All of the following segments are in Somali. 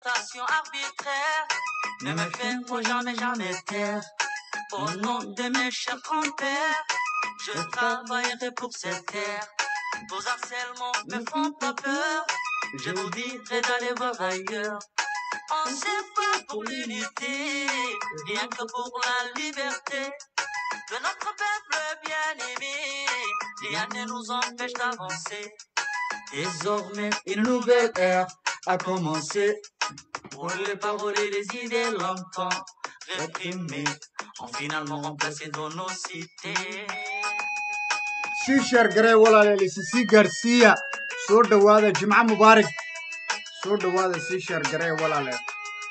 Tentation arbitraire ne me feront jamais, jamais taire. Au nom de mes chers grands-pères, je travaillerai pour cette terre. Vos harcèlements me font pas peur. Je vous dirai d'aller voir ailleurs. On s'est pas pour l'unité, rien que pour la liberté de notre peuple bien-aimé. Rien ne nous empêche d'avancer. Désormais, Une nouvelle ère a commencé. pour les paroles et les idées longtemps réprimées ont finalement remplacé dans nos cités. sii sheergaree walaalayaal isi sii gaarsiiya soo dhowaada jimco mubaarak soo dhowaada sii sheergaree walaalayaal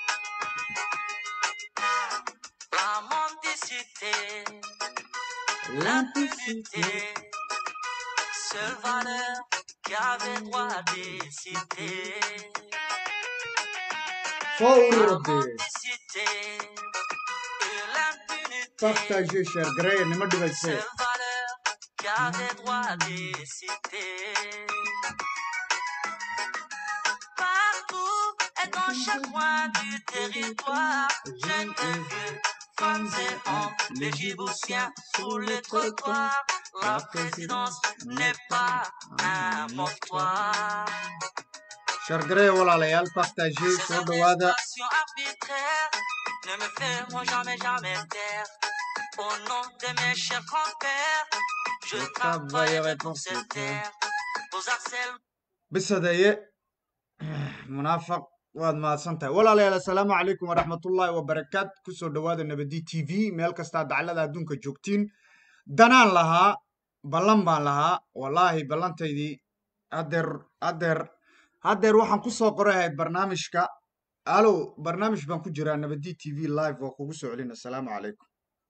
La mendicité, l'impudicité, seule valeur qui avait droit à décider. soo La ururde mendicité et l'impunité, partagee sheergaree nima dhibaysee seule valeur qui avait droit à décider. Partout et dans chaque coin du territoire, jeunes et vieux, femmes et hommes, les giboussiens sur les trottoirs. La présidence n'est pas un mortoir. sheergaree walaalayaal partagee Ces soo dhowaada arrestations arbitraires ne me feront jamais, jamais taire. Au nom de mes chers grands-pères, je travaillerai pour cette terre. Aux harcèlements. bisadeeye munaafaq waad mahadsan tahay walaalayaal assalaamu calaykum waraxmatullaahi wabarakaat kusoo dhowaada nabadi t v meel kastaa daclada adduunka joogtiin danaan lahaa ballan baan lahaa wallaahi ballantaydii haddeer haddeer haddeer waxaan kusoo qoray ahayd barnaamijka alo barnaamij baan ku jiraa nabadi t v live waa kugu soo celin assalaamu calaykum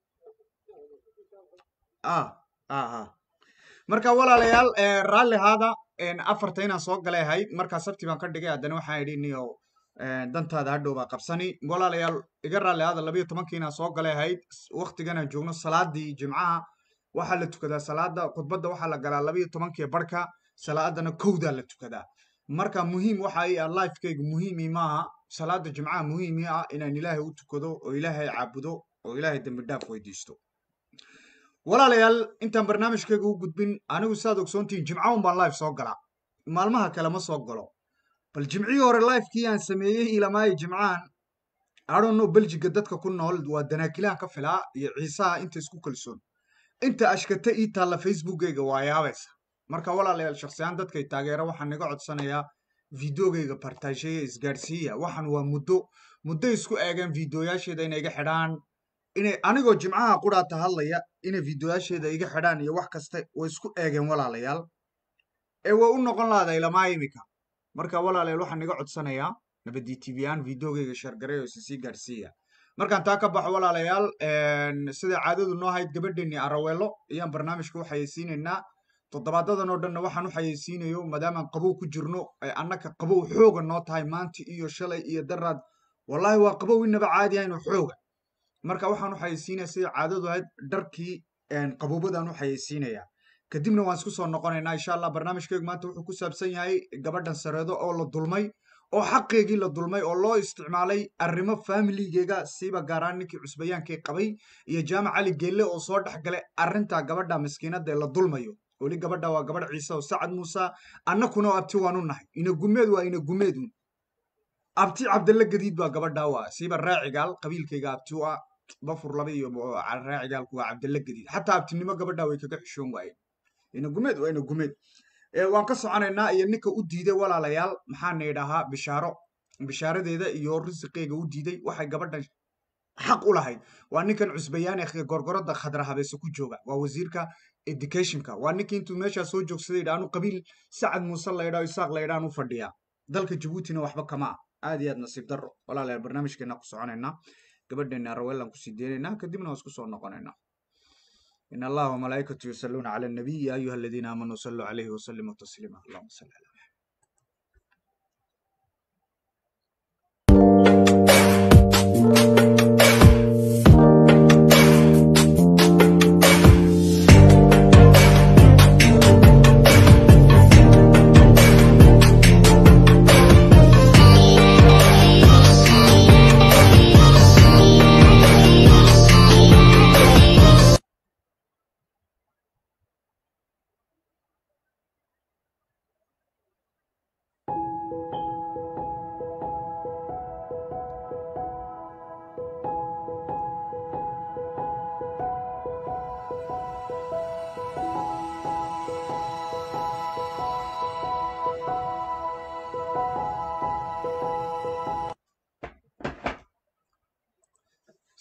ah ah ah marka walaalayaal eh, raalli haada en, afarta inaan soo galay ahayd markaa sabti baan ka dhigay haddana waxaan idhi niyo eh, dantaada hadhow baa qabsani walaalayaal iga raalli haada labayo tobankii inaan soo galay ahayd waktiganaan joogno salaadii jimcaha waxaa la tukadaa salaada khudbadda waxaa la galaa labayo tobankii barka salaadana kowdaa la tukadaa marka muhiim waxa ii ah lifekaygu muhiimii maaha salaada jimcaha muhiimii ah inaan ilaahay u tukado oo ilaahay caabudo oo ilaahay dembi dhaaf weydiisto walaalayaal intaan barnaamijkayga u gudbin anigu saad ogsoontihiin jimco un baan live soo galaa maalmaha kale ma soo galo bal jimcihii hore livekii aan sameeyey ilamaayo jimcahan adhono beljiga dadka ku nool waa danaakilahan ka filaa iyo ciisaha inta isku kalsoon inta ashkata ii taalla facebookgayga waa yaabaysa marka walaalayaal shakhsiyaan dadkay taageera waxaan naga codsanayaa videogayga partageeya isgaadhsiiya waxan waa muddo muddo isku eegeen videoyaasheeda inay iga xidhaan inay anigoo jimcaha quraata hadlaya inay videoyaasheeda iga xidhaan iyo wax kasta way isku eegeen walaalayaal ee way u noqon lahada ilamaa imika marka walaalayaal waxaan naga codsanayaa nabadi t v aan videogayga sheergareeyo isa sii gaadhsiiya markaan taa ka baxo walaalayaal sida caadadu noo hayd gabadheennii araweelo ayaan barnaamijka u xayeysiinaynaa toddobaadadan oo dhanna waxaan u xayeysiinayo maadaamaan qabow ku jirno ay annaka qabow xooga noo tahay maanta iyo shalay iyo daraad wallaahi waa qabow inaba caadi ahayn oo xooga marka waxaan u xayeysiinaya sida caadadu ahayd dharkii qabowbadaan u xayeysiinaya kadibna waan isku soo noqonaynaa insha allah barnaamijkeygu maanta wuxuu ku saabsan yahay gabadhan sareedo oo la dulmay oo xaqeygii la dulmay oo loo isticmaalay arrimo faamiligeyga siiba gaaraan ninkii cusbayaankii qabay iyo jaamac cali geelle oo soo dhex galay arrinta gabadha miskiinada ee la dulmayo weli gabadha waa gabadh ciise oo sacad muuse annakuna oo abti waan u nahay ina gumeed waa ina gumeedun abti cabdalle gadiid baa gabadha waa siiba raacigaal qabiilkayga abti u ah bafur laba iyo raacigaalku waa cabdalle gadiid xataa abtinimo gabadha way kaga xishoon waayeen ina gumeed waa ina gumeed waan ka soconaynaa iyo ninka u diiday walaalayaal maxaana idhahaa bishaaro bishaaradeeda iyo risiqeyga u diiday waxay gabadhan xaq u lahayd waa ninkan cusbayaane gorgorada khadra habeese ku jooga waa wasiirka educationka waa ninkii intuu meeshaa soo joogsaday dhaanu qabiil sacad muuse laydhaa isaaq laydhaan u fadhiyaa dalka jabuutina waxba kama ah aad iyo aad nasiib darro walaalayaal barnaamijkeena ku soconaynaa gabadheena raweelan kusii deynaynaa kadibna waan isku soo noqonaynaa إن الله وملائكته يصلون على النبي يا أيها الذين آمنوا صلوا عليه وسلموا تسليما اللهم صل على محمد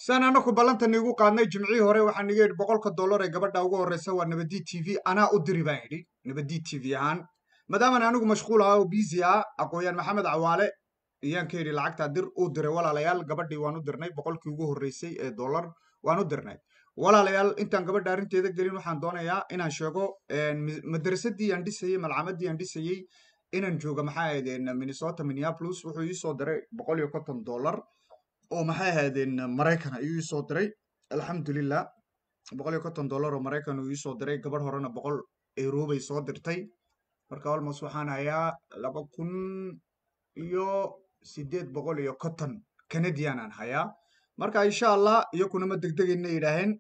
saan anaku ballanta niigu qaadnay jimcihii hore waxaan niga yidhi boqolka dollar ee gabadha ugu horreysa waa nabadii t v anaa u diri baan yidhi nabadii t v ahaan maadaaman anigu mashquul ahaa oo biisi ah aqooyaan maxamed cawaale iyaan ka yidhi lacagtaa dir uu diray walaalayaal gabadhii waan u dirnay boqolkii ugu horreysay ee dollar waan u dirnay walaalayaal intaan gabadha arrinteeda gelin waxaan doonayaa inaan sheego madrasadii aan dhisayey malcamadii aan dhisayey inaan jooga maxay ahaydeen minnesota minneapolis wuxuu ii soo diray boqol iyo konton dollar oo maxay ahaydeen maraykan ayuu ii soo diray alxamdulilah boqol iyo konton dollar oo maraykan uu ii soo diray gabadh horena boqol euro bay soo dirtay marka almost waxaan hayaa laba kun iyo sideed boqol iyo konton canadian aan hayaa marka insha allah iyakuna ma degdegayna yidhaaheen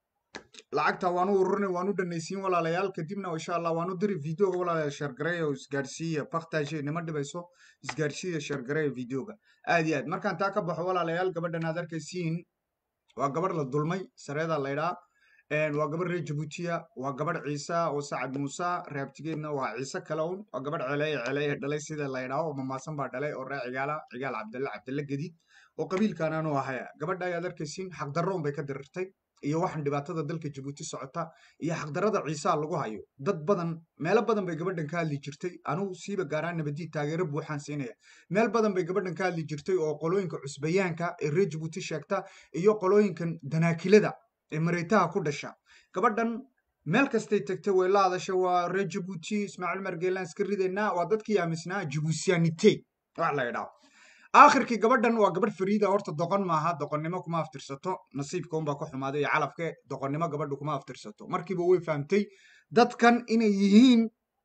lacagta waan u ururinay waan u dhanaysiin walaalayaal kadibna insha allah waan u diri videoga walaalayaal sheergareeya oo isgaarsiiya baktaashe nima dhibayso isgaarsiiya sheergareeya videoga aad iyo aad markaan taa ka baxo walaalayaal gabadhan aad arkaysiin waa gabadh la dulmay sareeda laydhaa waa gabadh reer jabuutiya waa gabadh ciisa oo sacad muuse reabtigeedna waa ciise kale un waa gabadh celeeye celeeye dhalay sida laydhaa oo mamaasan baa dhalay oo ree cigaala cigaal cabdalle cabdalle gadiid oo qabiilkaanaanu ahaya gabadha ayaad arkaysiin xaqdarroon bay ka dirirtay iyo waxaan dhibaatada dalka jabuuti socota iyo xaqdarrada ciisaa lagu hayo dad badan meelo badan bay gabadhan ka hadli jirtay anugu siiba gaaraan nabadii taageero buuxaan siinaya meel badan bay gabadhan ka hadli jirtay oo qolooyinka cusbayaanka ee reer jabuuti sheegta iyo qolooyinkan danaakilada ee mareytaha ku dhasha gabadhan meel kastay tagtay way la hadasha waa reer jabuuti ismaaciil margeelaan iska ridaynaa waa dadkii aaminsanaa jabuusiyaanite wax la idhaao aakhirkii gabadhan waa gabadh fariida horta doqon maaha doqonnimo kuma aftirsato nasiibka unbaa ka xumaaday iyo calafke doqonnimo gabadhu kuma aftirsato markiiba way fahamtay dadkan inay yihiin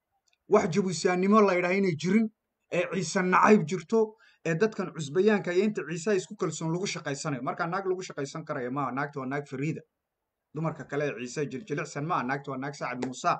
wax jabuusiyaannimo la ydhaha inay jirin ee ciise nacayb jirto ee dadkan cusbayaanka iyo inta ciisaha isku kalsoon lagu shaqaysanayo markaa naag lagu shaqaysan karaya maaha naagta waa naag fariida dumarka kale ee ciise jiljilicsan maaha naagta waa naag sacad muusa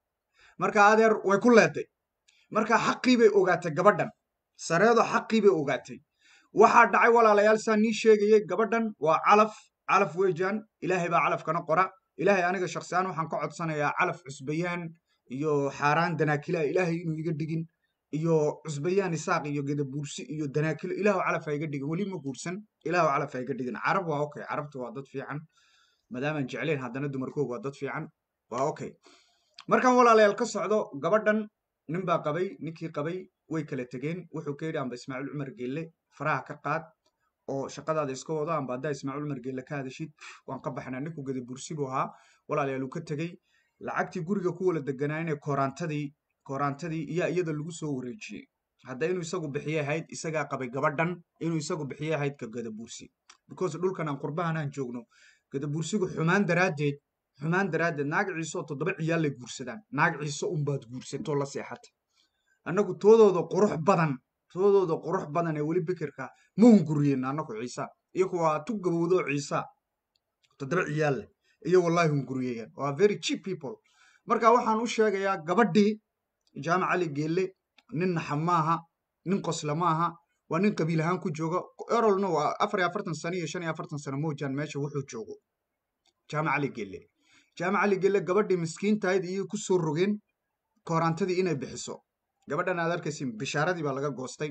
marka adeer way ku leeday marka xaqii bay ogaatay gabadhan sareedo xaqii bay ogaatay waxaa dhacay walaalayaal saa nii sheegayay gabadhan waa calaf calaf weejaan ilaahay baa calafkana qora ilaahay aniga shaksiaan waxaan ka codsanayaa calaf cusbayaan iyo xaaraan danaakila ilaahay inuu iga dhigin iyo cusbayaan isaaq iyo gedabuursi iyo danaakilo ilaahu calaf ha iga dhigin weli ma guursan ilaahu calaf ha iga dhigin carab waa okay carabta waa dad fiican maadaamaan jeclayn haddana dumarkooga waa dad fiican waa okay markaan walaalayaal ka socdo gabadhan nin baa qabay ninkii qabay way kala tegeen wuxuu ka yidhi amba ismaaciil cumar geelle faraha ka qaad oo shaqadaada iska wado amba haddaa ismaaciil cumar geelle ka hadashid waan ka baxnaa ninku gada bursi buu ahaa walaalayaal uu ka tegey lacagtii guriga ku wala deganaayeen koraantadii koraantadii iyaa iyada lagu soo wareejiyey hadda inuu isagu bixiye ahayd isagaa qabay gabadhan inuu isagu bixiye ahayd ka gada bursi because dhulkan aan qurbahan aan joogno gada bursigu xumaan daraaddeed xumaan daraaddeed naag ciise oo toddoba ciyaal lay guursadaan naag ciise unbaad guursatoo la seexata annagu toodooda qurux badan toodooda qurux badan ee weli bikirka ma hunguriyeen annagu ciisa iyagu waa tu gabowdoo ciisa toddoba ciyaal leh iyo wallahi hunguriyayaan waa very cheap people marka waxaan u sheegayaa gabadhii jaamac cali geelle nin naxa maaha nin qosla maaha waa nin qabiil ahaan ku jooga erolna waa afar iyo afartan sano iyo shan iyo afartan sano moojaan meesha wuxuu joogo jaamac cali geelle jaamac cali geelle gabadhii miskiintahayd iyo ku soo rogeen koorantadii inay bixiso gabadhan aad arkaysin bishaaradii baa laga goostay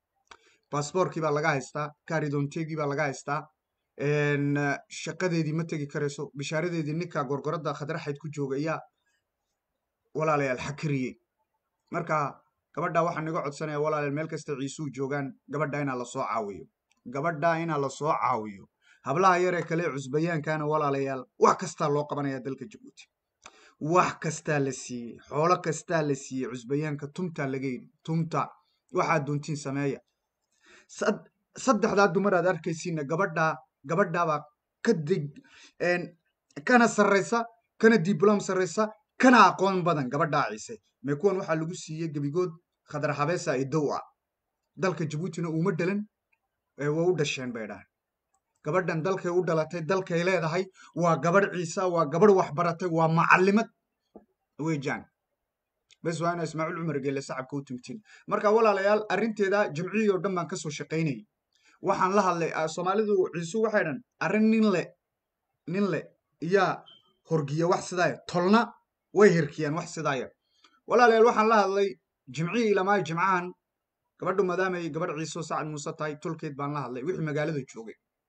baasboorkii baa laga haystaa kaaridoonteegii baa laga haystaa shaqadeedii ma tegi karayso bishaaradeedii ninka gorgorada khadraxayd ku jooga ayaa walaalayaal xakiriyey marka gabadha waxaan iga codsanaya walaalayaal meel kasta ciisuu joogaan gabadha inaa lasoo caawiyo gabadha inaa lasoo caawiyo hablaha yaree kale cusbayaankana walaalayaal wax kastaa loo qabanaya dalka jabuuti wax kastaa la siiyey xoolo kastaa la siiyey cusbayaanka tumtaa laga yidhi tumta waxaad doontiin sameeya saddexdaa dumar aad arkaysiina gabadhaa gabadhaabaa ka deg kana sarraysa kana diblom sarraysa kana aqoon badan gabadhaa ciise mee kuwan waxaa lagu siiyey gebigood khadar habeesa iyo dow ah dalka jabuutina uuma dhalan waa u dhasheen bay dhahan gabadhan dalkay u dhalatay dalkay leedahay waa gabadh ciisa waa gabadh waxbaratay waa macalimad weejaan bes waa ina ismaaciil cumar geelle sacabka u tumtiin marka walaalayaal arrinteeda jamciyii oo dhan baan kasoo shaqaynayay waxaan la hadlay soomaalidu ciisu waxay dhan arrin nin le nin le iyaa horgiya wax sidaaya tolna way hirkiyaan wax sidaaya walaalayaal waxaan la hadlay jimcihii ilamaayo jimcahan gabadhu maadaamay gabadh ciiso sacad muuse tahay tolkeed baan la hadlay wixii magaalada joogay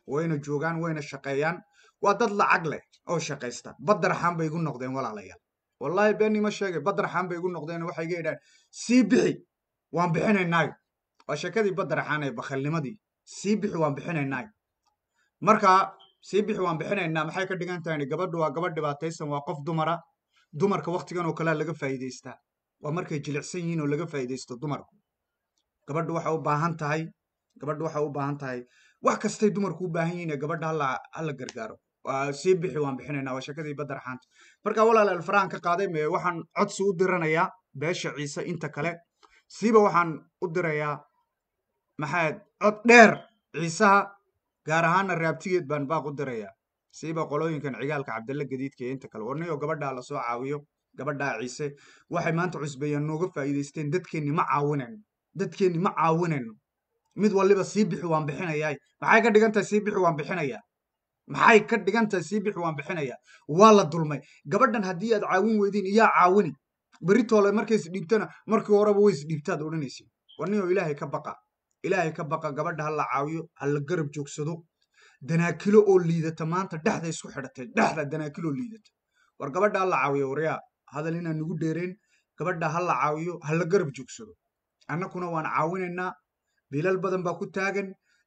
wayna joogaan wayna shaqeeyaan waa dad lacag leh oo shaqaysta badaraxaan bay igu noqdeen walaalayaal wallaahi been ima sheegay badaraxaan bay igu noqdeen waxay iga yidhahan sii bixi waan bixinaynaayo waa sheekadii badaraxaan ee bakhalnimadii sii bixi waan bixinaynaayo marka sii bixi waan bixinaynaa maxay ka dhigan tahay gabadhu waa gabadh dhibaataysan waa qof dumara dumarka waktigan oo kalea laga faa'iidaystaa waa markay jilicsan yihiin oo laga faa'iidaysto dumarku gabadhu waxay u baahan tahay gabadhu waxay u baahan tahay wax kastay dumarku u baahan yihiin ee gabadha hala hala gargaaro waa sii bixi waan bixinaynaa waa sheekadii badaraxaanta marka walaalayaal farahan ka qaaday me waxaan codsi u diranayaa beesha ciise inta kale siiba waxaan u dirayaa maxaad cod dheer ciisaha gaar ahaana raabtigeed baan baaq u dirayaa siiba qolooyinkan cigaalka cabdalla gadiidka iyo inta kale warniyo gabadhaa lasoo caawiyo gabadhaa ciise waxay maanta cusbeeyaan nooga faa'iidaysteen dadkeenni ma caawinayno dadkeenni ma caawinayno mid waliba sii bixi waan bixinayaa maxay ka dhigan tahay sii bixi waan bixinayaa maxay ka dhigan tahay sii bixi waan bixinayaa waa la dulmay gabadhan haddii aad caawin weydiin iyaa caawini beritoole markay isdhiibtana markii horeba way isdhiibtaad odhanaysin warniyo ilaahay ka baqa ilaahay ka baqa gabadha ha la caawiyo ha la garab joogsado danaakilo oo liidata maanta dhexda isku xidhatay dhexda danaakilo liidata war gabadha ha la caawiyo waryaa hadal inaan nagu dheereen gabadha ha la caawiyo ha la garab joogsado annakuna waan caawinaynaa bilal badan baa ku taagan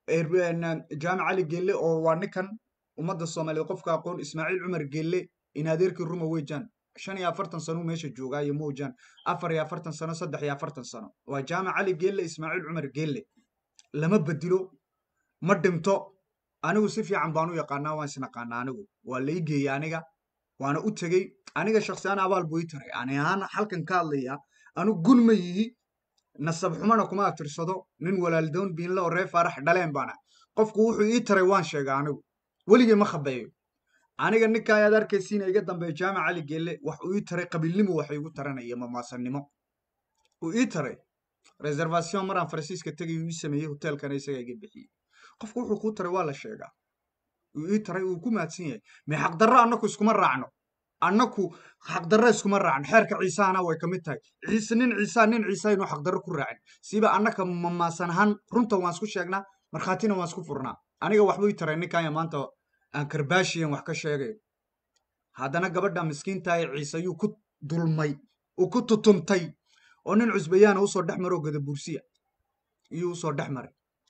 jaamic cali geelle oo waa ninkan ummadda soomaaliyeed qofka aqoon ismaaciil cumar geelle in adeerkii ruma weejaan shan iyo afartan sano meesha joogaa iyo moojaan afar iyo afartan sano saddex iyo afartan sano waa jaamic cali geelle ismaaciil cumar geelle lama bedilo ma dhinto anigu si fiican baan u yaqaanaa waan isnaqaanaa anigu waa la igeeyey aniga waana u tegey aniga shaksiyaan abaal buu ii taray ani ahaan halkan ka hadlayaa anigu gun ma yihi nasab xumana kuma atirsado nin walaaldoon biinla oo ree faarax dhaleen baana qofku wuxuu ii taray waan sheegaa anigu weligay ma khabeeyo aniga ninka ayaad arkaysiina iga dambeeya jaamic cali geelle wax uu ii taray qabiilnimo waxa igu taranaya mamaasanimo uu ii taray reservation maraan faransiiska tegay uu ii sameeyey hoteelkana isaga iga bixiyey qofku wuxuu kuu taray waa la sheegaa uu ii taray uu ku mahadsan yahay mee xaqdarro annaku iskuma raacno annaku xaqdarro iskuma raacno xeerka ciisahana way ka mid tahay ciise nin ciisaa nin ciisa inuu xaqdarro ku raacin siba annaka mamaasan ahaan runta waan isku sheegnaa markhaatina waan isku furnaa aniga waxbuu ii taray ninkanya maanta aan karbaashiyan wax ka sheegayo haddana gabadha miskiinta ee ciise ayuu ku dulmay uu ku tutumtay oo nin cusbayaana usoo dhex maroo gada bursiya iyuu usoo dhex maray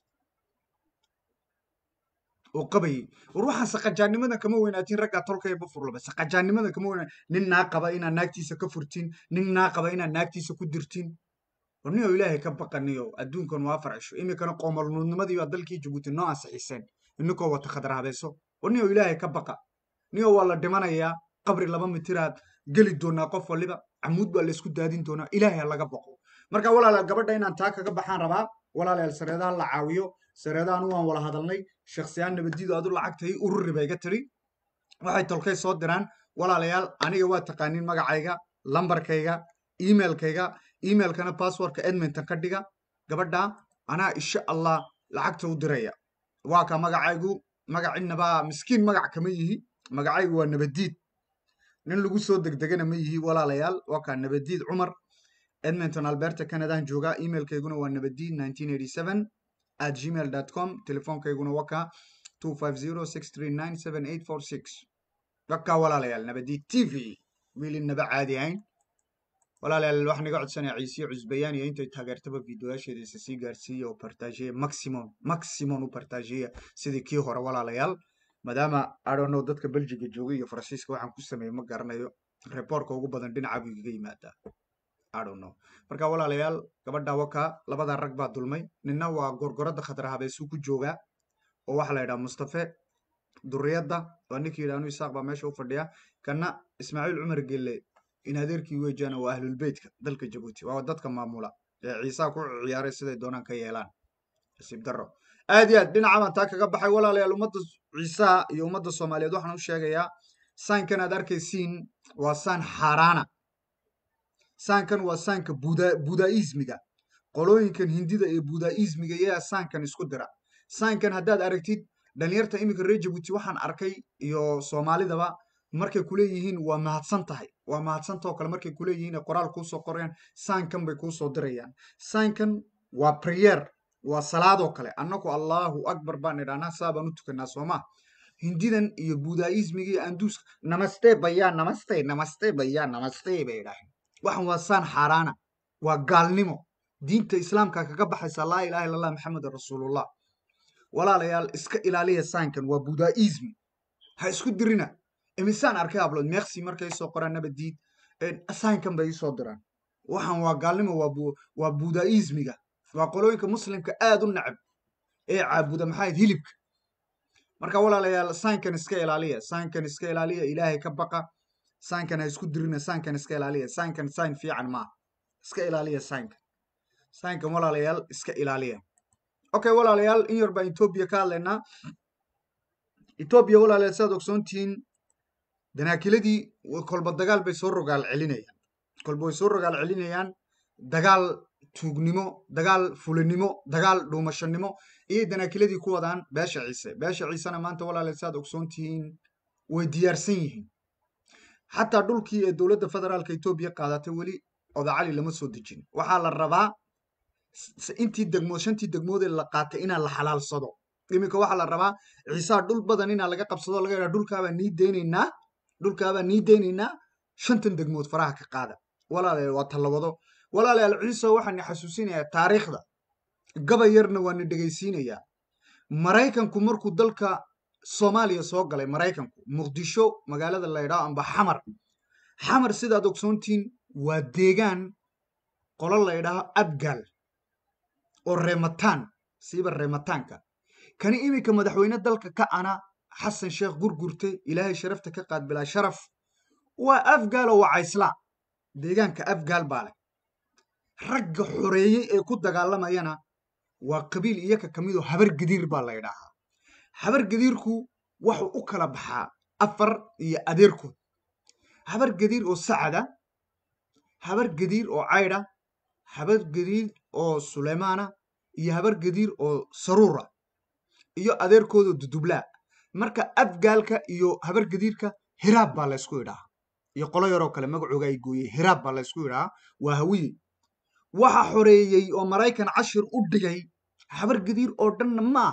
oo qabayay war waxaan saqajaannimada kama weynaatiin raggaa tolkaya bafurlaba saqajaannimada kama weynaa nin naa qaba inaad naagtiisa ka furtiin nin naa qaba inaad naagtiisa ku dirtiin war nin oo ilaahay ka baqaniyo adduunkan waa afar cisho iminkana qoomalnuudnimadii baa dalkii jabuuti noo ansixiseen ininkoo wata khadraabeeso war nin oo ilaahay ka baqa nin oo waa la dhimanayaa qabri laba mitiraad geli doonaa qof waliba camuud baa laysku daadin doonaa ilaahay ha laga baqo marka walaalayaal gabadha inaan taa kaga baxaan rabaa walaalayaal sareedaha la caawiyo sareedahan waan wala hadalnay shaksiyaan nabadiidu adu lacagtay ururi bay iga tiri waxay tolkay soo diraan walaalayaal aniga waa taqaaniin magacayga lambarkayga emailkayga emailkana passwordka edmonton ka dhiga gabadha anaa insha allah lacagta u diraya waa ka magacaygu magacinaba miskiin magac kama yihi magacaygu waa nabadiid nin lagu soo degdegana ma yihi walaalayaal waa kaa nabadiid cumar edmonton alberta canadaan joogaa emailkayguna waa nabadiid nineteen eighty seven at gmail com telefoonkayguna waa kaa two five zero six three nine seven eight four six wakaa walaalayaal nabadiid t v wiilin naba caadi ahayn walaalayaal waxaan iga codsanaya ciisiyo cusbayaan iyo intay taageertaba videoyaasheeda isa sii gaarsiiya oo partageya maximum maximum u partageya sidii kii hore walaalayaal maadaama adono dadka belgiga joogay iyo faransiiska waxaan ku sameeyey ma garanayo reportka ugu badan dhinaca buu igaga yimaadaa adono marka walaalayaal gabadha waka labada rag baa dulmay ninna waa gorgorada khadra habeesuu ku joogaa oo waxaa la yidhaha mustafe duriyadda waa ninkii yidhaha anu isaaq baa meesha u fadhiya kana ismaaciil cumar gelle in adeerkii weejaana waa ahlulbeytka dalka jabuuti waa dadka maamula ee ciisaa ku ciyaaray siday doonaan ka yeelaan nasiib daro aad iyo aad dhinaca baan taa kaga baxay walaalayaal ummadda ciisaha iyo ummadda soomaaliyeed waxaan u sheegayaa saankan aad arkaysiin waa saan xaaraana saankan waa saanka buda budaismiga qolooyinkan hindida ee budaismiga yaa saankan isku dira saankan haddaad aragtid dhalinyarta iminka reer jabuuti waxaan arkay iyo soomaalidaba markay kuleeyihiin waa mahadsan tahay waa mahadsantao kale markay kuleeyihiin qoraal kuusoo qorayaan saankan bay kuusoo dirayaan saankan waa prayer waa salaadoo kale annagu allahu akbar baan idhahnaa saa baan u tukanaa soomaa hindidan iyo budaismiga iyo anduuska namaste bayaa namaste namaste bayaa namaste bay idhaaheen waxan waa saan xaaraana waa gaalnimo diinta islaamka kaga baxaysa laa ilaha illa allah maxamedun rasuulullah walaalayaal iska ilaaliya saankan waa budaismi ha isku dirina imisaan arkay hablood meeksi markay soo qoraan nabadiid saankan bay isoo diraan waxan waa gaalnimo waa budaismiga waa qolooyinka muslimka aad u nacab ee caabuda maxaa hilibka marka walaalayaal saankan iska ilaaliya saankan iska ilaaliya ilaahay ka baqa saankan ha isku dirina saankan iska ilaaliya saankan saan fiican maaha iska ilaaliya saankan saankan walaalayaal iska ilaaliya okay walaalayaal in yar baan etoobiya ka hadlaynaa etoobiya walaalayaal sidaad ogsoontihiin danaakiladii kolba dagaal bay soo rogaal celinayaan kolba way soo rogaal celinayaan dagaal tuugnimo dagaal fulinimo dagaal dhuumashanimo iyo danaakiladii ku wadaan beesha ciise beesha ciisena maanta walaalayaal sidaad ogsoontihiin way diyaarsan yihiin xataa dhulkii ee dowladda federaalka etoobiya qaadatay weli odacali lama soo dejin waxaa la rabaa intii degmood shantii degmoodee la qaatay inaa la xalaalsado iminka waxaa la rabaa ciisaa dhul badan inaa laga qabsado laga yidhaha dhulkaabaa nii deynaynaa dhulkaabaa nii deynaynaa shantan degmood faraha ka qaada walaalayaal waa tallabado walaalayaal ciise waxaan xasuusinayaa taariikhda gabay yarna waana dhegaysiinayaa maraykanku markuu dalka soomaaliya soo galay maraykanku muqdisho magaalada la ydhaho amba xamar xamar sidaad ogsoontihiin waa deegaan qolo la ydhaaho abgaal oo reemataan siiba reemataanka kani iminka madaxweyne dalka ka ana xasan sheekh gurgurte ilaahay sharafta ka qaad bilaa sharaf waa afgaal oo waa cayslaa deegaanka afgaal baa leh ragga xoreeyey ee ku dagaalamayana waa qabiil iyaka ka midoo habar gadiir baa la ydhaahaa habar gadiirku waxuu u kala baxaa afar iyo adeerkood habar gadiir oo sacada habar gadiir oo caydha habar gadiir oo suleymaana iyo habar gadiir oo saruura iyo adeerkoodoo dudublaa marka afgaalka iyo habar gadiirka hiraab baa laysku idhahaa iyo qolo yaroo kale magacooga ay gooyey hiraab baa laysku idhahaa waa hawiye waxa xoreeyey oo maraykan cashir u dhigay habar gadiir oo dhanna maah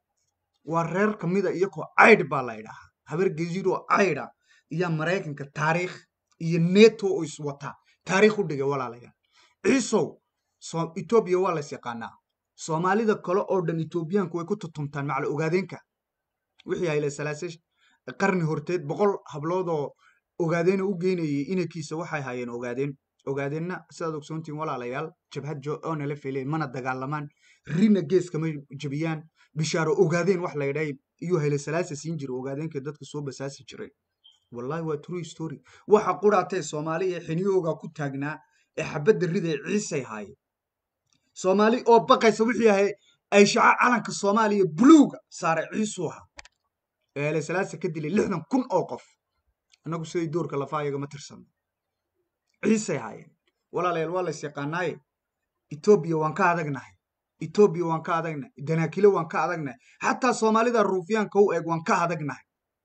waa reer ka mida iyakoo caydh baa la idhahaa habar gadiir oo caydha iyo maraykanka taariikh iyo neto oo iswataa taariikh u dhigay walaalayaal ciisow etoobiya waa lays yaqaanaa soomaalida kale oo dhan etoobiyaanku way ku tutumtaan macla ogaadeenka wixii hayle salaase qarni horteed boqol habloodoo ogaadeena u geynayay inankiisa waxay hayeen ogaadeen ogaadeenna sidaad ogsoontihiin walaalayaal jabhad jo oo nala feleen mana dagaalamaan rina geeskama jebiyaan bishaaro ogaadeen wax la ydhahay iyuu hayle salaasa siin jira ogaadeenka dadka soo basaasi jiray wallahi waa true story waxa quraatee soomaali ee xiniyooga ku taagnaa ee xabadda rida ee ciisay haayeen soomaali oo baqaysa wixii ahay ay shaca calanka soomaaliya buluuga saaray ciisuu ahaa ee hayle salaasa ka dilay lixdan kun oo qof annagu siday doorka lafaa iyagama tirsano ciisay haayeen walaalayaal waa lays yaqaanaaye etoobiya waan ka adagnahay etoobiya waan ka adagnahay danaakilo waan ka adagnahay xataa soomaalida ruufyaanka u eeg waan ka adagnahay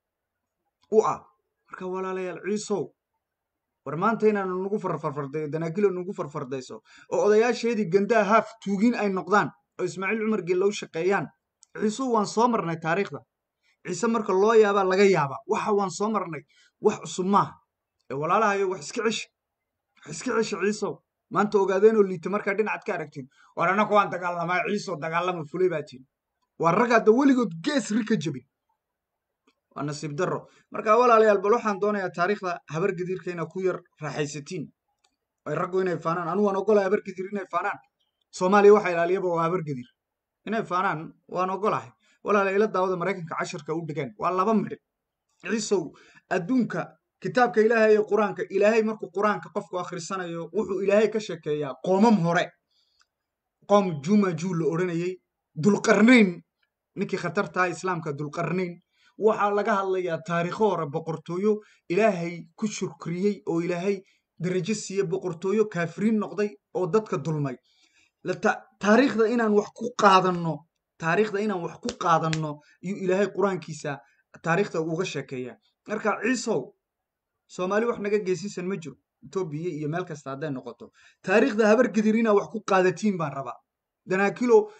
u ah marka walaalayaal ciisow war maanta inaanu nagu farfarfardayo danaakilo nagu farfardayso oo odayaasheedii gandaa haaf tuugin ay noqdaan oo ismaaciil cumar geella u shaqeeyaan ciisuu waan soo marnay taariikhda ciise marka loo yaabaa laga yaabaa waxa waan soo marnay wax cusub maaha ee walaalahayo wax iska ceshi wax iska ceshi ciisow maanta ogaadeenoo liita markaa dhinacaad ka aragtiin war annaku waan dagaalamaa ciisow dagaalama fulay baa tiin waa rag hadda weligood gees ri ka jebin waa nasiib darro marka walaalayaal bal waxaan doonayaa taariikhda habar gadiirka inaad ku yar raaxaysatiin ay raggu inay faanaan anigu waan ogolahay habar gadiir inay faanaan soomaaliya waxa ilaaliyaba waa habar gadiir inay faanaan waan ogolahay walaalayaal ila daawada maraykanka casharka u dhigeen waa laba midhin ciisow adduunka kitaabka ilaahay ee qur-aanka ilaahay markuu qur-aanka qofku akhrisanayo wuxuu ilaahay ka sheekeeyaa qoomam hore qoom jumajuu la odhanayey dulqarnayn ninkii khatartaha islaamka dulqarnayn waxaa laga hadlayaa taariikho hore boqortooyo ilaahay ku shukriyey oo ilaahay darajo siiye boqortooyo kaafiriin noqday oo dadka dulmay taariikhda inaan wax ku qaadanno taariikhda inaan wax ku qaadanno iyuu ilaahay qur-aankiisa taariikhda uga sheekeeya marka ciisow soomaali wax naga geysiisan ma jiro etoobiya iyo meel kasta hadday noqoto taariikhda habar gadir inaa wax ku qaadatiin baan rabaa danaakilo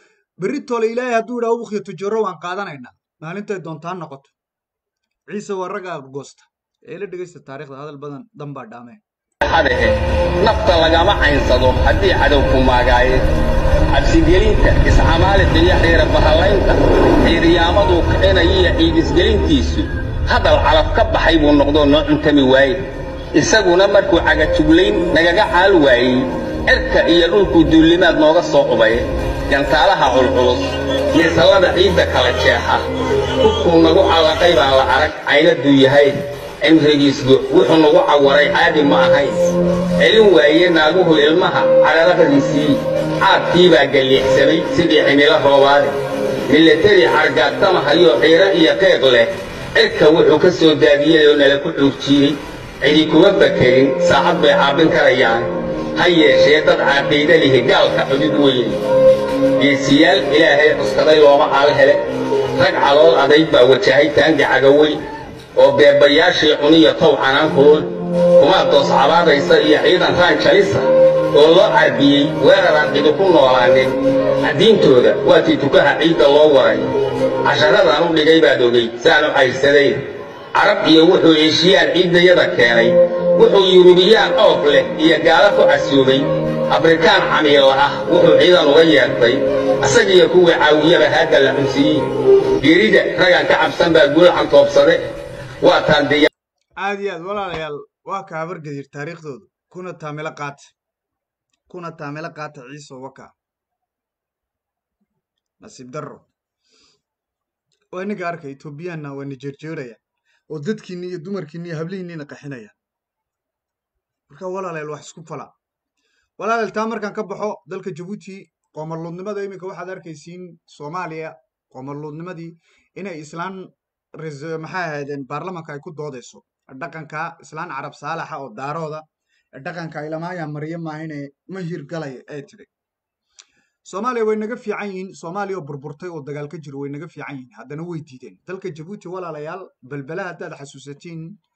berri toole ilaahay hadduu idhaha ubukhiyo tujaro waan qaadanaynaa maalintay doontaan noqoto ciise waa ragga goosta ee la dhegaysta taariikhda hadal badan dan baa dhaameen xadahe nafta lagama caynsado haddii cadow ku maagaaye cabsigelinta iscamaaliqa iyo xiira bahallaynta xiiriyaamaduu kicinayo iyo ciidisgelintiisu hadal calaf ka baxay buu noqdoo noo cuntami waaye isaguna markuu cagajuglayn nagaga caal waayey cirka iyo dhulkuu duullimaad nooga soo ubay gantaalaha culculus yeesallada ciidda kala jeexa hubkuu nagu callaqay baan la arag caynadduu yahay cimrigiisgu wuxuu nagu cawaray caadi ma ahayn celin waaye naaguhu ilmaha cadhalaqdiisii caadkii baa galliixsamay sidii cimilo roobaade milatari cargaagtamahayoo xiiro iyo qeeq leh cirka wuxuu ka soo daadiyey oo nala ku cuurjiiyey cidi kuma fakerin saacad bay caabin karayaan ha yeeshee dad caaqiida lihi gaalka cudud weyne geesiyaal ilaahay cuskaday looma caal hele rag calool adayg baa wajahay taangi cagaweyn oo beebayaashii cuniyo tow canaankood kumaa doos cabaadaysa iyo ciidan raan jalisa oo loo carbiyey weeraraan cidi ku noolaanin caddiintooda waatii tukaha ciidda loo waray casharadaan u dhigay baad ogey saan u cayrsadeen carab iyo wuxuu eeshiyaan ciiddayada keenay wuxuu yurubiyaan oof leh iyo gaalo ku casuumay afrikaan camiila ah wuxuu ciidan uga yeertay isagiyo kuwii caawiyaba haadda la cunsiiyey gerida ragaan ka cabsan baa guulacan toobsade waa taan diya aad iyo aad walaalayaal waa ka habargedir taariikhdoodu kuna taamilo qaata kuna taamilo qaata ciise waka nasiib darro waa inaga arka etoobiyaanna waa na jeerjeeraya oo dadkiinni iyo dumarkiinni iyo hablihiinniina qaxinaya marka walaalayaal wax isku fala walaalayaal taa markaan ka baxo dalka jabuuti qoomaluudnimada iminka waxaad arkaysiin soomaaliya qoomaluudnimadii inay islaan res- maxay ahaydeen baarlamanka ay ku doodayso dhaqanka islaan carab saalaxa oo daarooda dhaqanka ilamaaya maryo maahine ma hirgalay ay tidhi soomaaliya way naga fiican yihiin soomaaliya oo burburtay oo dagaal ka jiro way naga fiican yihiin haddana way diideen dalka jabuuti walaalayaal belbela haddaad xasuusatiin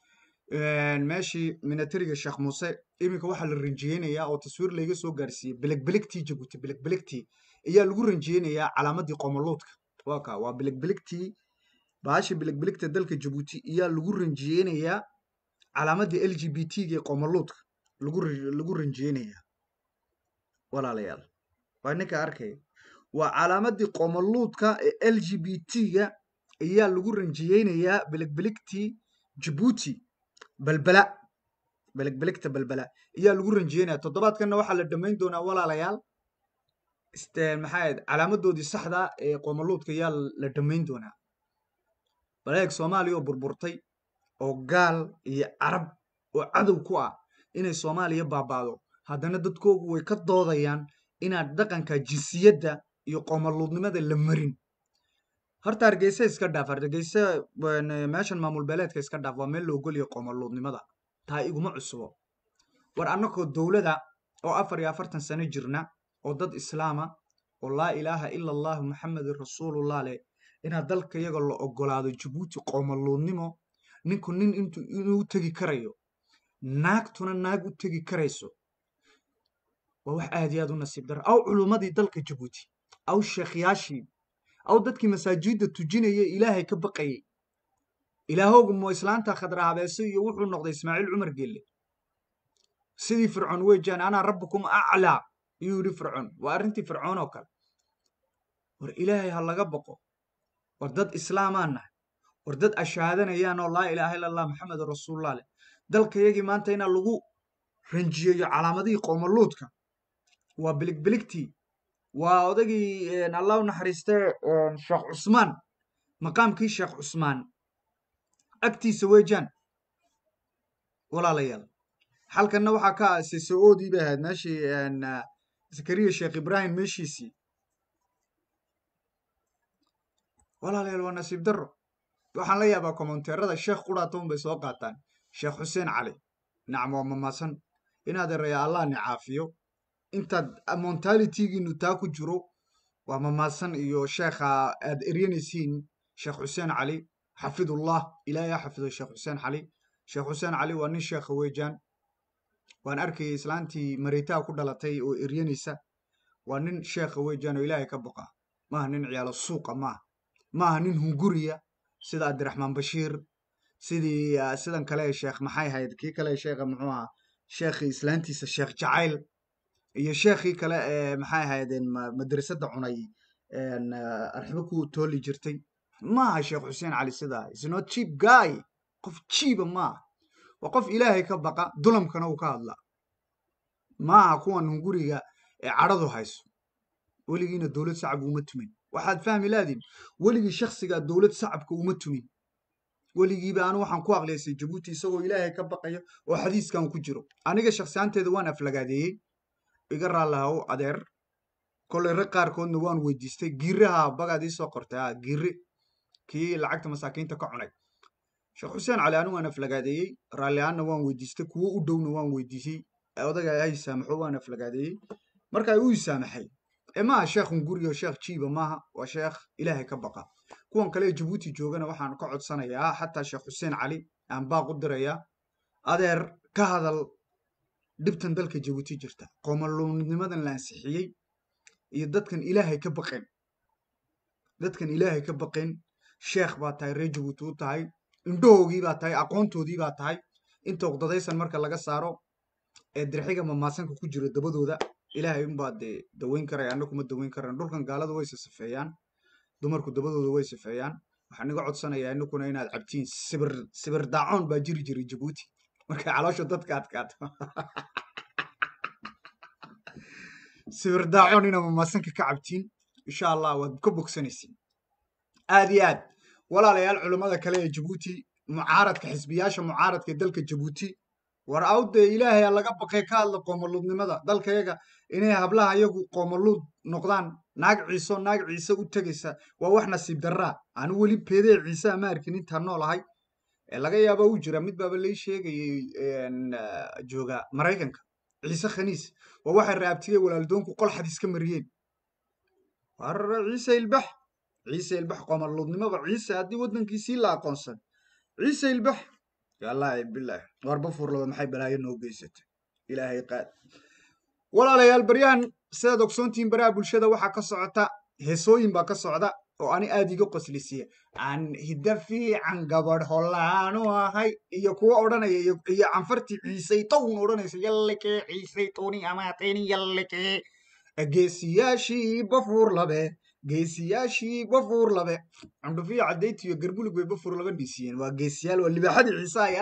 meeshii minatariga sheekh muuse iminka waxaa la ranjiyeynayaa oo taswiir layga soo gaarsiiyey belegbelegtii jabuuti belegbelegtii ayaa lagu ranjiyeynayaa calaamadii qoomoluudka waa ka waa belegbelegtii bahasha belegbelegta dalka jabuuti ayaa lagu ranjiyeynayaa calaamadii l g b t ga ee qoomoluudka lagu ra- lagu ranjiyeynayaa walaalayaal waa ninka arkaya waa calaamadii qoomoluudka ee l g b t ga ayaa lagu ranjiyeynayaa belegbelegtii jabuuti balbala belegbelegta balbala ayaa lagu ranjiyeynaya toddobaadkanna waxaa la dhammayn doonaa walaalayaal iste maxaa ahayd calaamadoodii saxda ee qoomoluudka ayaa la dhammayn doonaa baleeg soomaaliya oo burburtay oo gaal iyo carab oo cadow ku ah inay soomaaliya baabaado haddana dadkoogu way ka doodayaan inaad dhaqanka jinsiyadda iyo qoomoluudnimada la marin horta hargeysa iska dhaaf hargeysa een, meeshan maamul beeleedka iska dhaaf waa meel la ogolyahay qoomoluudnimada taa iguma cusubo war annagoo dowlada oo afar iyo afartan sano jirna oo dad islaama oo laa ilaaha ila allahu maxamedun rasuulullah leh inaad dalka iyaga la ogolaado jabuuti qoomoluudnimo ninku nin intu inuu u tegi karayo naagtuna naag u tegi karayso waa wax aad iyo aad u nasiib dara aw culummadii dalka jabuuti aw sheekhyaashii aw dadkii masaajidda tujinayay ilaahay ka baqayay ilaahoogu mo islaanta khadra habeese iyo wuxuu noqday ismaaciil cumar gelle sidii fircoon weejaan anaa rabbukum aclaa iyuu yidhi fircoon waa arrintii fircoon oo kale war ilaahay ha laga baqo war dad islaamaan nahay war dad ashaadanayaan oo laa ilaaha ila allah maxamedun rasuulullah leh dalkayagii maanta inaa lagu ranjiyeeyo calaamadihii qoomoluudka waa biligbiligtii waa odagii een, allah u naxariistee een, sheekh cusmaan maqaamkii sheekh cusmaan agtiisa weejaan walaalayaal halkanna waxaa ka aasay so-oodii bay ahayd meeshii een, ah, zakariya sheekh ibraahim meeshiisii walaalayaal waa nasiib darro waxaan la yaabaa komonteerada sheekh quraatoon bay soo qaataan sheekh xuseen cali nacam waa mamaasan inaad eraya allah ni caafiyo intaad montalitygiinu taa ku jiro waa mamaasan iyo sheekha aad eryanaysiin sheekh xuseen cali xafidullah ilaahay ha xafido sheekh xuseen cali sheekh xuseen cali waa nin sheekha weejaan waan arkayay islaantii maritaa ku dhalatay oo eryanaysa waa nin sheekha weejaan oo ilaahay ka baqa maaha nin ciyaalo suuqa maaha maaha nin hunguriya sida abdiraxmaan bashiir sidii ah, sidan kale sheekh maxay ahayd kii kale sheekha muxuu ahaa sheekhii islaantiisa sheekh jacayl iyo sheekhii kale ee maxay ahaydeen ma- madrasadda cunay een, ah, arxibo ku tooli jirtay maaha sheekh xuseen cali sidaa is not cheap guy qof jiiba maaha waa qof ilaahay ka baqa dulamkana uu ka hadlaa maaha kuwan hunguriga ee cadhadu hayso weligiina dowlad sacab uma tumin waxaad fahmi laadiin weligii shaksigaa dowlad sacabka uma tumin weligiiba anu waxaan ku aqliyaysay jabuuti isagoo ilaahay ka baqayo oo xadiiskan ku jiro aniga shaksiyaanteeda waan aflagaadeeyey iga raallahow adeer kolay rag qaarkoodna waan weydiistay giiraha bagaad ii soo qortay ah giire kii lacagta masaakiinta ka cunay sheekh xuseen cali anu waan aflagaadeeyey raalli ahaanna waan weydiistay kuwo u dhowna waan weydiisay odaga ay saamaxo waan aflagaadeeyey marka uu isaamaxay ee maaha sheekhun guriga sheekh jiiba maaha waa sheekh ilaahay ka baqa kuwan kale ee jabuuti joogana waxaan ka codsanayaa xataa sheekh xuseen cali aan baaq u dirayaa adeer ka hadal dhibtan dalka jabuuti jirta qoomaluunimadan la ansixiyey iyo dadkan ilaahay ka baqeen dadkan ilaahay ka baqeen sheekh baa tahay reer jabuuti u tahay indhahoogii baa tahay aqoontoodii baa tahay inta uqdadaysan marka laga saaro ee dirxiga mamaasanka ku jira dabadooda ilaahay unbaa dee daweyn karaya anna kuma daweyn karaan dhulkan gaalada way sasafeeyaan dumarku dabadooda way safeeyaan waxaan iga codsanayaa inakuna inaad cabtiin sibir sibir daacoon baa jiri jiray jabuuti markay caloosha dadka adkaato sibir daacoon inaa mamaasanka ka cabtiin insha allah waad ka bogsanaysiin aad iyo aad walaalayaal culummada kale ee jabuuti mucaaradka xisbiyaasha mucaaradka ee dalka jabuuti war awde ilaahay ha laga baqay ka hadla qoomaluudnimada dalkayaga inay hablaha iyagu qoomaluud noqdaan naag ciiso naag ciise u tegaysa waa wax nasiib darraa anu weli peedee ciise ama arkin intaan noolahay ee laga yaaba u jira mid baaba lay sheegayay een, ah, jooga maraykanka ciise khaniis waa waxay raabtiyey walaaldoonku qol xadis ka mariyeen war ciise ilbax ciise ilbax qoomaluudnimaba ciise haddii waddankiisii la aqoonsan ciise ilbax wallaahi bilaah warba furlaba maxay balaayo noo geysatay ilaahay qaad walaalayaal baryahan sidaad ogsoontihiin baraha bulshada waxaa ka socota heesooyin baa ka socda oo ani aad iga qoslisiya aan hidda fiican gabadh hollaanu ahay iyo kuwa odhanaya iyo iyo canfartii ciisay town odhanaysa yallekee ciisay towni amaateni yallekee geesiyaashii bafuur labe geesiyaashii bafuur labe cundhufiyo caddayti iyo garbulug bay bafuur laba dhiisiyeen waa geesiyaal waa libaaxadii ciisaaya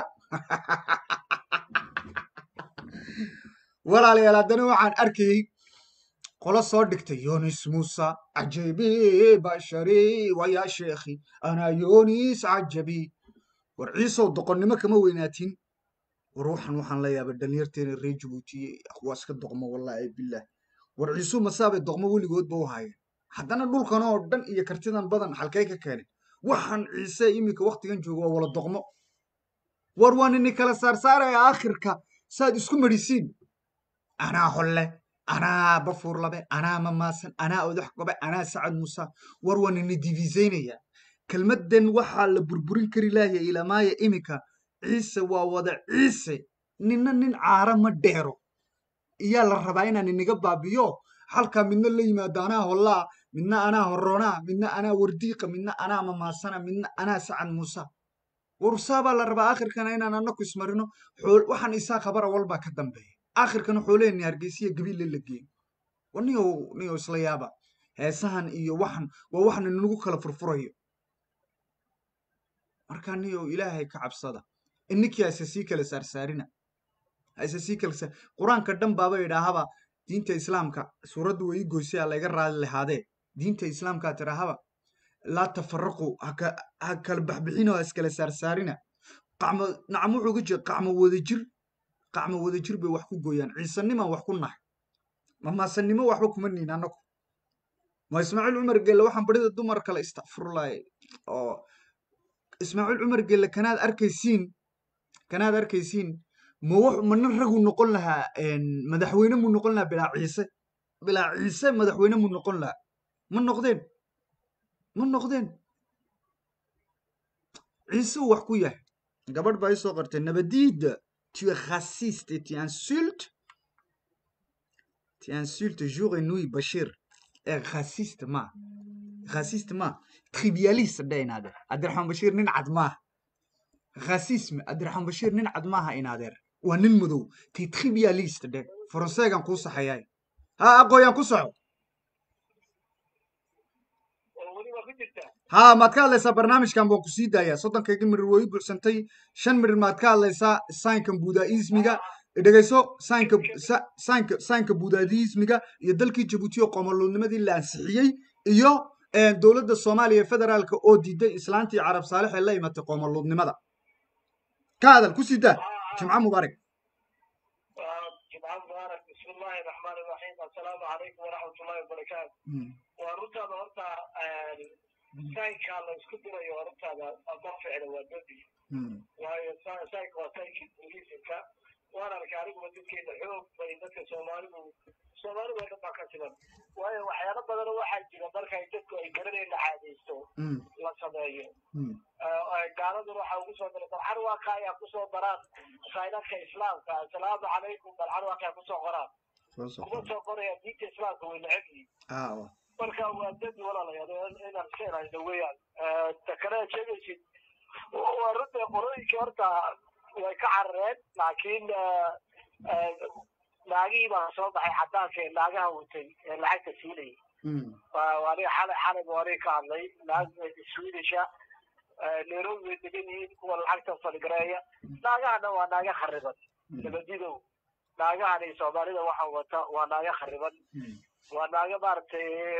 walaalayaal haddana waxaan arkayey qolo soo dhigtay yonis musa cajabi bashari wayaa sheekhi anaa yonis cajabi war ciisow doqonnimo kama weynaatin war waxaan waxaan la yaabay dhalinyarteena reer jabuuti waa iska doqmo wallaahi bilah war ciisu masaabay doqmo weligoodba u haayeen haddana dhulkan oo dhan iyo kartidan badan halkay ka keeneen waxaan ciise iminka waktigan jooga waa wala doqmo war waa nini kala saarsaaraya aakhirka saad isku marisiin anaa holle anaa bafuur labe anaa mamaasan anaa odax gobe anaa sacad musa war waa nini diviisaynaya kelmaddan waxaa la burburin kari laahya ilamaaya iminka ciise waa wada ciise nina nin caara ma dheero iyaa la rabaa inaan iniga baabiyo halkaa midna la yimaado anaa hollaa midna anaa horroonaa midna anaa wardiiqa midna anaa mamaasana midna anaa sacad muusa warsaabaa la rabaa aakhirkana inaan anaku ismarino xool- waxaan isaa khabara walbaa ka dambeeya aakhirkana xooleheenni hargeysiya gabiille la geeyo wa niyow niyow isla yaaba heesahan iyo waxan waa waxna nagu kala furfurayo marka niyow ilaahay ka cabsada ininkii hayse sii kala saarsaarina hayse sii kala saar qur-aanka dhan baaba idhaahaba diinta islaamka suuraddu way ii goysay aa layga raali lahaadee diinta islaamkaa tidhaahaba laa tafaraqu haka ha kala baxbixinoo ha iskala saarsaarina qacmo nacam wuxuu ga jeeda qacmo wadajir qacmo wadajir bay wax ku gooyaan ciisanimaan wax ku nahay mamaasanimo waxba kuma niin annagu ma ismaaciil cumar gelle waxaan barida dumar kale istakfurlaay oo ismaaciil cumar gelle kanaad arkaysiin kanaad arkaysiin ma wax mana ragu noqon lahaa een, madaxweyne mu noqon lahaa bilaa ciise bilaa ciise madaxweyne mu noqon lahaa ma noqdeen ma noqdeen ciise uu wax ku yahay gabadh baa isoo qartay nabadiida tu es raciste et tu insultes tu insultes jour et nuit bashir ee raciste ma khasist ma trivialist dhe inaadeer cabdiraxmaan bashiir nin cad maaha khasism cabdiraxmaan bashiir nin cad maaha inaadeer waa nin madow ti trivialist dhe faranseegan kuu saxayaay ha aqooyaan ku soco ha maad ka hadlaysaa barnaamijkan baan ku sii daayaa soddonkayga mirir way u buuxsantay shan mirir maad ka hadlaysaa saynkan budaismiga dhegayso saynka sa- saynka saynka budaismiga iyo dalkii jabuuti oo qomoluudnimadii la ansixiyey iyo eh, dowladda soomaaliya ee federaalka oo diiday islaantii carab saalix ee la imatay qomoluudnimada ka hadal ku sii daa jimco mubaarak جمعة مبارك بسم الله الرحمن الرحيم السلام عليكم ورحمة الله وبركاته Mm, ورنتا horta saynka la isku dirayo hortaada ma ficla waa dembi mm, waayo saynka waa saynkii booliisinka waan arkay aniguba dadkeena xoog bay dadka soomaalidu soomaalidu oo dhan baa ka siman waayo waxyaalo badan waxaa jira markay dadku ay garanayn la caadaysto mm, la sameeyo mm, gaaladuna waxaa ugu soo daray balxan waaqa ayaa kusoo daraan saynadka islaamka assalaamu calaykum balxan waaqa ayaa kusoo qoraan soo soco. kuma soo qoraya diinta islaamka way neceb yihiin Ah, waa. marka waa dembi walaalayaal inaan iska ilaalino weeyaan ta kale aad sheegaysid waa runta qorooyinkii horta way ka carareen laakiin naagihii baa soo baxay cadaanka ee naagaha watay ee lacagta siinayay Mm, waa waa aniga xalay xalay baa aniga ka hadlay naag swedisha nairobi bay degan yihiin kuwa lacagta fadgareeya naagahana waa naaga khariban mm, nabadidow naagahani soomaalida waxa wata waa naaga khariban mm, waa naaga maaragtay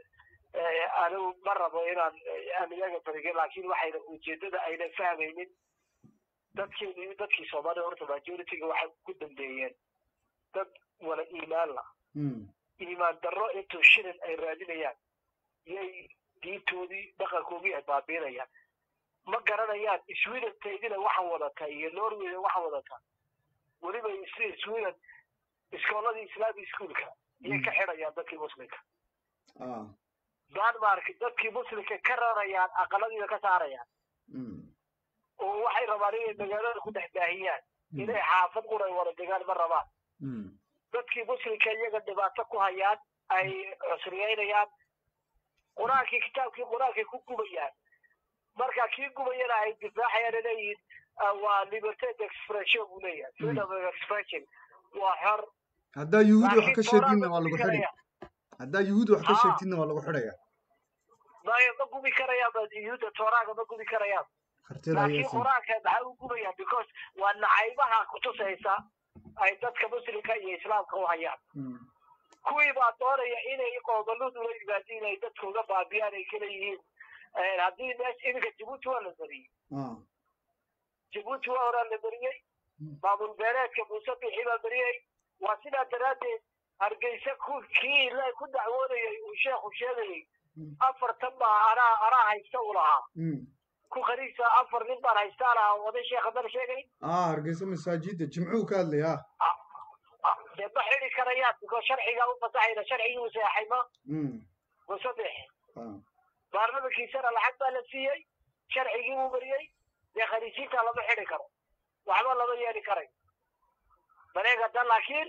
eh, anigu ma rabo inaan aan iyaga bariga laakiin waxayna ujeedada ayna fahmaynin dadkeeni dadkii soomaalida horta majority-ga waxay ku dambeeyeen dad wala iimaan la mm, iimaan darro intuu shilin ay raadinayaan yay diintoodii dhaqankoodii ay baabiinayaan ma garanayaan sweden taydina waxa wadata iyo norwayna waxa wadata weliba is- sweden iskooladii islamic schoolka iyay ka xidhayaan dadkii muslimka ah, denmark dadkii muslimka ka rarayaan aqaladiina ka saarayaan mm, oo waxay rabaan inay magaalada ku dhex baahiyaan mm, inay xaafad quray wada degaan ma rabaan mm, dadkii muslimka iyaga dhibaato ku hayaan ay cusriyeynayaan qur-aankii kitaabkii qur-aankay ku gubayaan marka kii gubayana ay difaacayaan leeyihiin waa liberted expression buu leeyahay freedom of expression waa xor haddaa yuhuud wax ka laakiin sheegidna Tooraad waa ma lagu gubi xidhi karayaan haddaa yuhuud wax ka Ah. sheegtidna waa lagu xidhaya maayo ma gubi karayaan ba yuhuudda tooraaga ma gubi karayaan kartida laakiin ayaysan qur-aanka maxaa u gubayaan because waa nacaybaha kutusaysa ay dadka muslimka iyo islaamka u hayaan Mm, kuwii baa doonaya inay qoobaladu la yimaadiin ay dadka uga baabiyaan ay kala yihiin Eh, haddii mees iminka jabuuti waa la mariyey ah, jabuuti waa horaa la mariyey Mm. maamul beeleedka muuse bixi baa mariyey waa sidaa daraaddeed hargeysa ku kii la ku dacwoonayay uu sheekhu sheegayay Mm. afartan baa anaa anaa haysta u lahaa mm, ku khaniisa afar nin baan haystaa lahaa waday sheekha mar sheegay ah hargeysa masaajida jimcuhu ka hadlaya ah, Ah, dee ma xidi karayaan biko sharcigaa u fasaxayna sharcigii uu seexay ma mm, muuse bixi ah, baarlamankiisana lacag baa la siiyey sharcigii uu mariyey dee khaniisiinta lama xidi karo waxba lama yeeli karay maneegada laakiin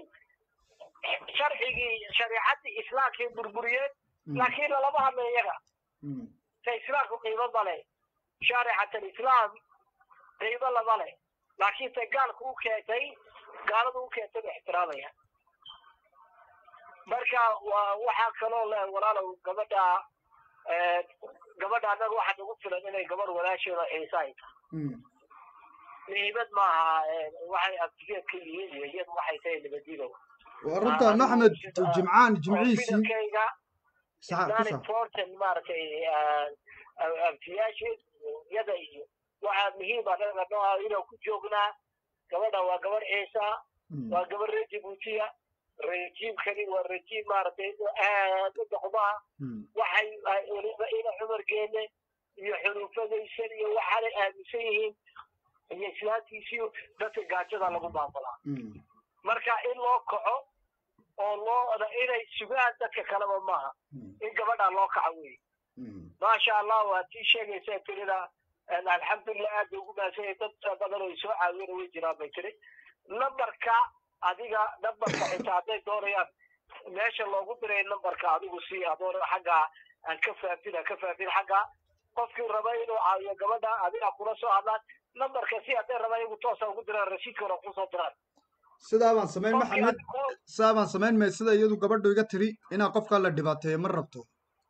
sharcigii shariicadii islaamkay burburiyeen mm, laakiin lalama hadla iyaga mm, ta islaamku qiimo male shaaricat alislaam qiimo lama le laakiin ta gaalku u keentay gaaladu u keentay ba ixtiraamaya marka waa waxaa kaloo le walaalow gabadha eh, gabadha annaga waxaa nagu filan inay gabadh walaasheeda xiisa ay tahay mm, muhiimad maaha eh, waxay abtigeed ka yihiin iyo iyadu waxay tahay nabadiidow waa runta maxmed jimcaan jimciisii fidankayga saxa ku not sax important maaragtay abtiyaasheed iyada iyo waxaa muhiim anaga noo ah inaan ku joognaa gabadha waa gabadh ciisa Mm, waa gabadh reer jabuutiya rejiimkani waa rejiim maaragtay aad u dhaqmaa mm, waxay ay weliba ina cumar geene iyo xuruufadaysan iyo waxaanay aaminsan yihiin iyo islaantiisii dadka gaajada lagu maamulaa mm, marka in loo kaco oo loo inay sugaan dadka kaleba maaha mm, in gabadha loo kaco wey mm, maasha allah waa tii sheegaysa tirida alxamdulilah aad bay ugu mahadsan dad badan oo soo caawiyana way jiraan bay tiri nambarka adiga nambarka xitaa hadday doonayaan meesha loogu diray nambarka adigu si adoon xagga aan ka faafin aan ka faafin xagga qofkii raba inuu caawiyo gabadha adiga kula soo hadlaan nambarka si hadday rabaan iyagu toosa ugu diraan rasiidka hore kusoo diraan sidaa baan samayn qofkii maxamed aad ku- sidaa baan samayn may sida iyadu gabadhu iga tiri inaa qofkaa la dhibaateeyo ma rabto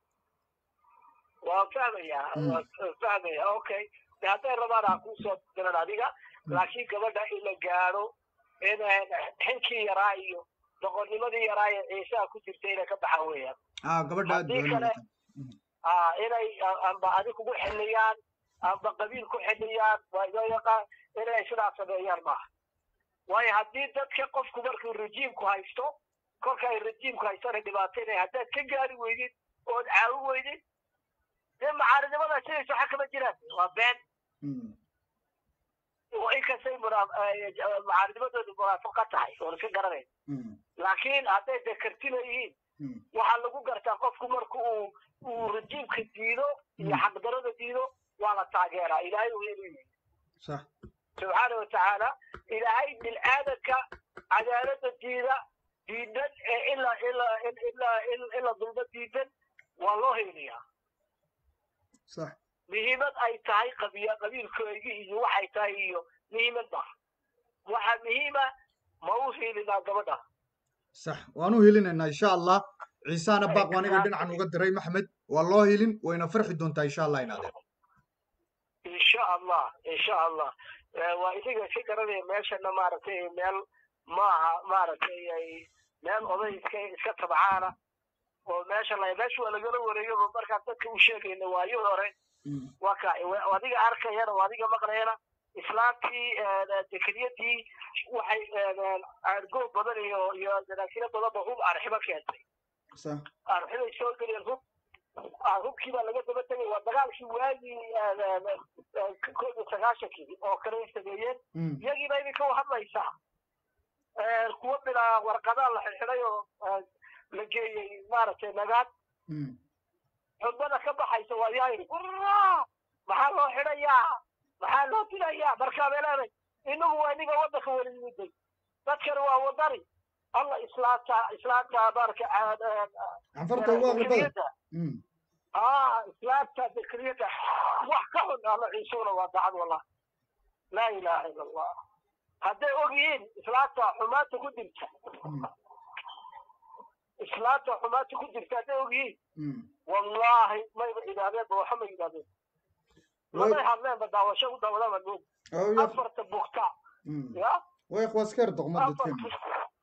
waa fahmayaa Mm. waa fahmaya okay de hadday rabaan ha kusoo diran adiga laakiin gabadha in la gaadho in xinkii yaraa iyo doqonnimadii yaraa ee ciisaha ku jirta inay ka baxaan weeyaan ah gabadha aad Haddii baa kale- wanaagsan ah inay a- amba adig kugu xiliyaan amba qabiil ku xiliyaan waa inoo yaqaan inay sidaas sameeyaan maaha waayo haddii dadka qofku markuu rejiimku haysto kolka ay rejiimku haystona dhibaateynaya haddaad ka gaari weydid ood caawin weydid dee macaaridnimada sidaysa waxa kama jiraan waa been Mm. oo inkastay munaa- eh, macaarinimadoodu munaafiqa tahay oon iska garanayn Mm. laakiin hadday dee kartina yihiin Mm. waxaa lagu gartaa qofku marka uu uu rejiimka diido iyo Mm. xaqdarada diido waa la taageeraa ilaahay uu inuu yihi sax subxaana watacaala ilaahay bilaadanka cadaalada diida diidan ee ila ila ila ila dulma diidan waa loo heynayaa sax muhiimad ay tahay qabiya qabiilkoodii iyo waxay tahay iyo muhiimad ma waxaa muhiima ma u hiilinaa gabadha sax waan u helinaynaa insha allah ciisaana baaq waan iga dhinacan uga diray maxmed waa loo helin wayna farxi doontaa insha allah inaadeen insha allah insha allah Eh, waa idiga iska garanaya meeshana maaragtay meel maaha maaragtay ay meel oday iska iska tabcaana oo meesha la meesha waa lagala wareeyo markaan dadka u sheegayna waayo hore Mm. waa ka waa adiga arkayana waa adiga maqlayana islaamtii dekriyadii waxay aargoob badan iyo iyo danaakiro badanba hub arxibo keentay sax arxiday soo geliyeen hub ah, hubkii baa laga daba tegay waa dagaalkii waagii koob iyo sagaashankii oo kale ay sameeyeen Mm. iyagii baa idinka hadlaysaa kuwa bilaa warqadaa la xidxiday oo eh, la geeyey maaragtay nagaad Mm. xubada ka baxaysa waa yahay "Urraa! maxaa loo xidhayaa maxaa loo dilayaa markaa bay leedahay inagu waa iniga waddanka weli yimiday dadkani waa wadani alla islaamta islaamta marka canfarta ugu aqli badan dekriyada Mm. ah islaamta dekriyada wax ka xun alla ciisuuna waa dacad wallah laa ilaaha ila allah hadday og yihiin islaamta xumaanta ku dirta Mm. islaamta xumaanta ku dirta hadday og yihiin Mm. wallahi mayba idaahdeen ba waxa ma yidhahdeen Way- labay hadleenba daawasho u daawadaba mood oo ya- afarta bugta Mm. ya way ikhwaaskeer doqma afar dadkeena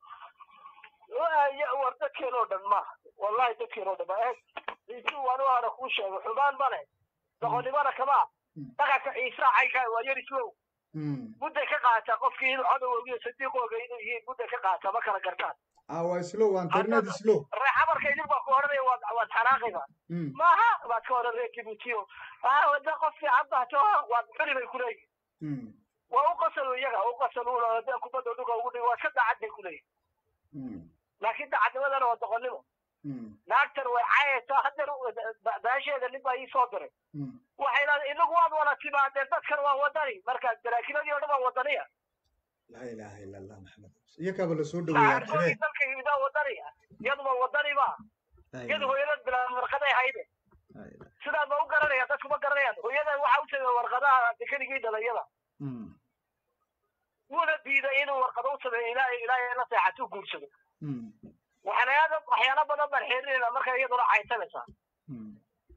ya war dadkeen oo dhan ma wallahi dadkeen oo dhan ma eeg ciisu waan u hara kuu sheego xumaan ma leh doqonnimana kama Mm. dhaqanka ciisa caynkaa waa yar islow Mm. mudday ka qaataa qofkii inuu cadowga iyo sadiiqooga inuu yihiin mudday ka qaataa ma kala gartaan ah waa islo waa internet islo reexamarka idin baa ku odhanaya waad waad xanaaqayba Mm. maaha baad ka odhan reer kibutiyo ah wada qof fiican baa too waad xuli bay kuleeyihin Mm. waa u qasalu iyaga u qasaluuna hadee kubadda dhuga ugu dhig waa ka dacad bay kuleeyihin Mm. laakiin dacadnimadana waa doqonnimo Mm. naagtan way caayaysaa hadeer baasheeda nin baa ii soo diray Mm. waxay leedahay inagu waad wada timaadeen dadkan waa wadani marka daraakiladii o dhan waa wadaniya laa ilaaha ila allah maxamed iyakaaba lasoo dhaweeyaa saxaarkoodii xibee dalka yimidaa wadaniya iyaduba wadani ba iyadu hooyadad bilaa warqaday hayde sidaa ma u garanaya dadku ma garanayaan hooyada waxa u sameeye warqadaha dekeligii dhalayada Mm. wuuna diiday inuu warqado u sameeyo ilaahay ilaahay la seexatuu guursado Mm. waxyaala waxyaalo badan baan xiriirina marka iyaduna caysanaysaa Mm.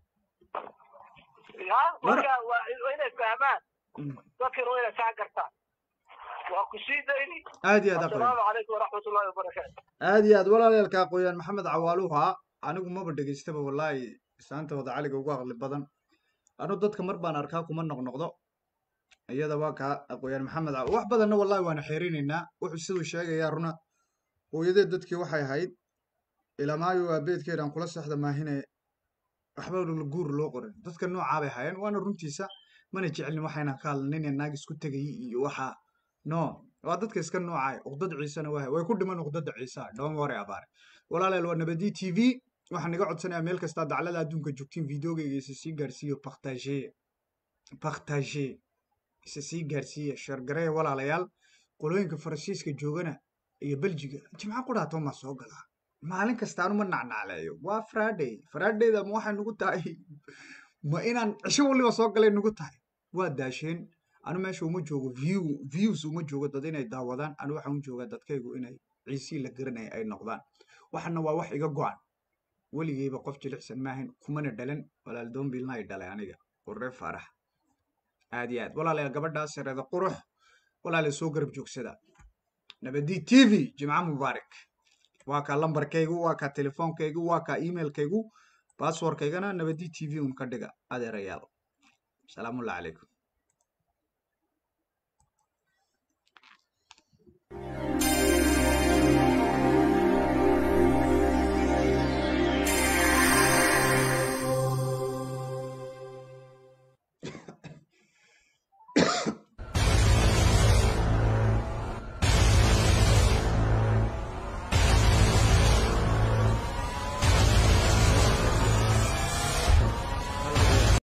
ya marka waa waa inay fahmaan Mm. dadkana waa inay saa gartaan waa ku sii dayni aad iyo aad aqoon asalaamu calaykum waraxmat ullahi wabarakaatu aad iyo aad walaalayaalka aqooyaan maxamed cawaaluha anigu maba dhegaystaba wallaahi islaanta wada caliga ugu aqli badan anu dadka mar baan arkaa kuma noqnoqdo iyada waa kaa aqooyaan maxamed Caw- wax badanna wallaahi waana xeerinaynaa wuxuu siduu sheegayaa runa hooyadeed dadkii waxay ahayd ilamaayo aabeedkeedaan kula seexda maahine waxba la guur loo qorin dadka noocaa bay hayeen waana runtiisa mana jecelin waxayna ka hadlanin ee naag isku tegayay iyo waxa no waa dadka iska noocay uqdad ciisena waa way ku dhiman uqdada ciisa don't worry about it walaalayaal waa nabadi t v waxaan iga codsanayaa meel kastaa daclada adduunka joogtiin videogayga isa sii gaarsiiyo partage partage isa sii gaarsiiya sheergareeya walaalayaal qolooyinka faransiiska joogana iyo beljiga jimca qudhaa toomaa soo galaa maalin kasta anuma nacnacleeyo waa friday fridayda ma waxay nugu tahay ma inaan cisho waliba soo galay nugu tahay waa daasheen anu meesha uma joogo view views uma joogo dad inay daawadaan anu waxaan u joogaa dadkaygu inay ciisii la garanaya ay noqdaan waxana waa wax iga go-an weligeyba qof jilicsan maahan kumana dhalan walaal doombilna ay dhalay aniga warre faarax aad iyo aad walaalayaal gabadhaas yareeda qurux walaala soo garab joogsada nabadi t v jimca mubaarak waa kaa lambarkaygu waa kaa telefoonkaygu waa kaa emailkaygu basswordkaygana nabadi t v un ka dhiga adeerayaal salaamullahi calaykum